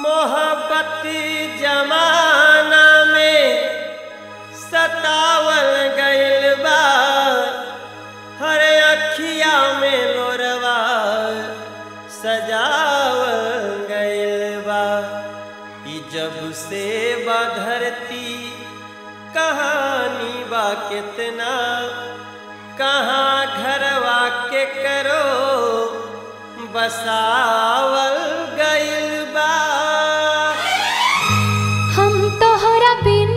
मोहब्बत जमाना में सतावल गइल बा हर अखिया में लोरवा सजावल गइल बा ई जब से बा धरती कहानी बा कितना कहाँ घरवा के करो बसावल गइल बा हम तोहरा बिन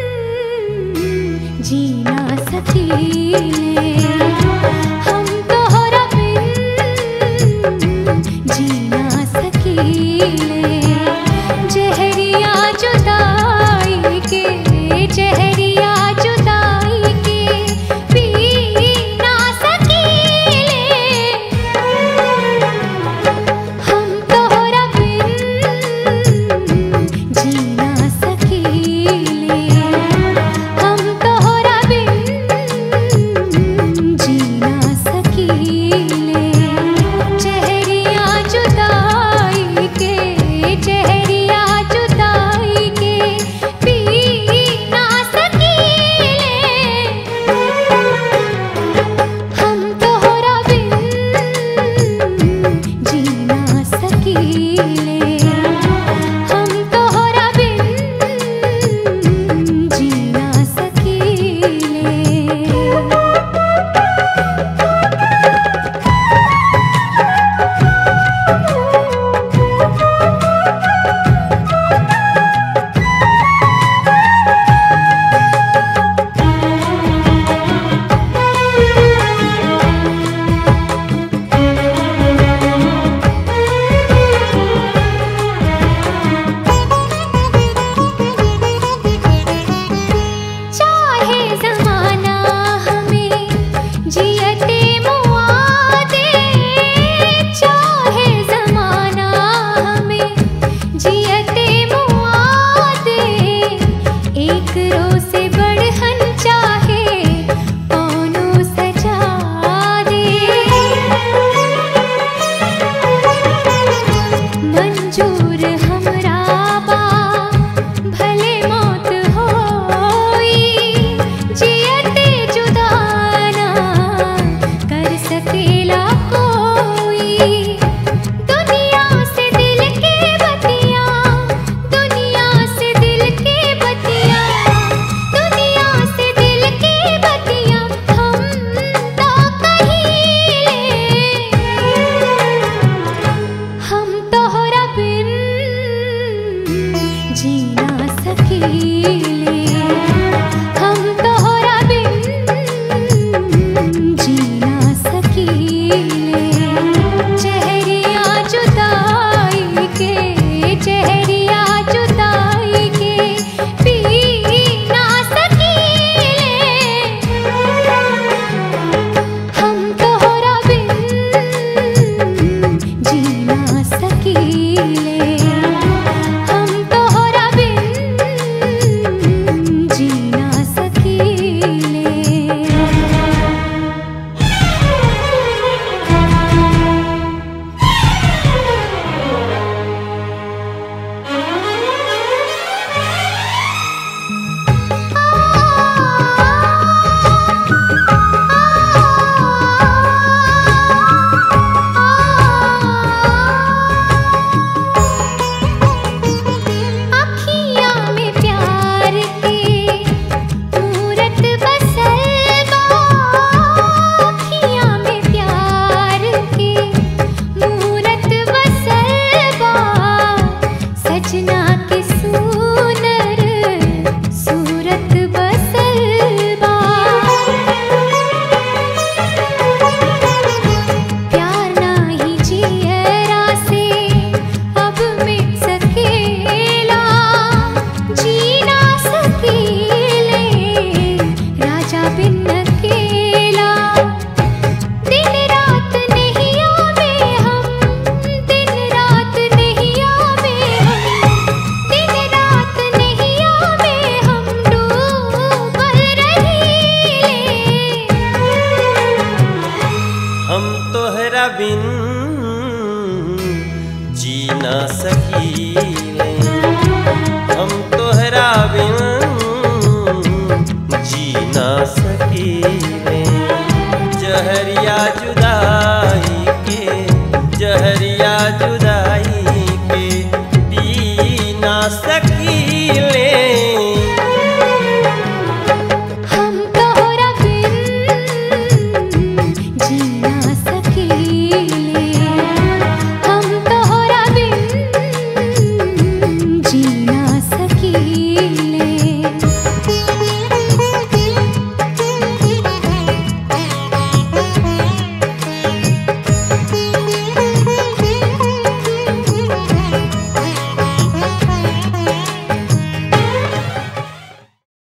जी ना सकीले हम तोहरा बिन जी ना सकीले जहरिया जुदाई के जहरिया जुदाई के पी ना सकीले हम तोहरा बिन जी ना सकीले हम तोहरा बिन जी ना सकीले चेहरिया जुदाई के चेहरिया जुदाई के पी ना सकीले हम तोहरा बिन जी ना सकीले हम तोहरा बिन जी ना सकीले चाहे जमाना हमें जियते मुआ दे चाहे जमाना हमें जियते मुआ दे एक रोज से बढ़हन चाहे कौनो सजा दे मंजूर हमरा बा भले मौत होई जियते जुदाना कर सकेला कोई दुनिया से दिल के बतिया दुनिया से दिल के बतिया दुनिया से दिल के बतिया हम तो कहीं हम तोहरा बिन जी ना सकीले हम तोहरा बिन जी ना सकीले चेहरिया जुदाई के चेहरिया जुदाई के पी ना सकीले हम तोहरा बिन जी ना सकीले हम तोहरा बिन जी ना सकीले अखियाँ में प्यार के मूरत बसल बा अखियाँ में प्यार के मूरत बसल बा सजना के सुनर सूरत बसल बा प्यार नाही जियरा से अब मिट सकेला जी ना सकेले राजा बिन अकेला दिन रात नहीं आवे हम दिन रात नहीं आवे हम दिन रात नहीं आवे हम डूबल रहीले हम तोहरा बिन जी ना सकी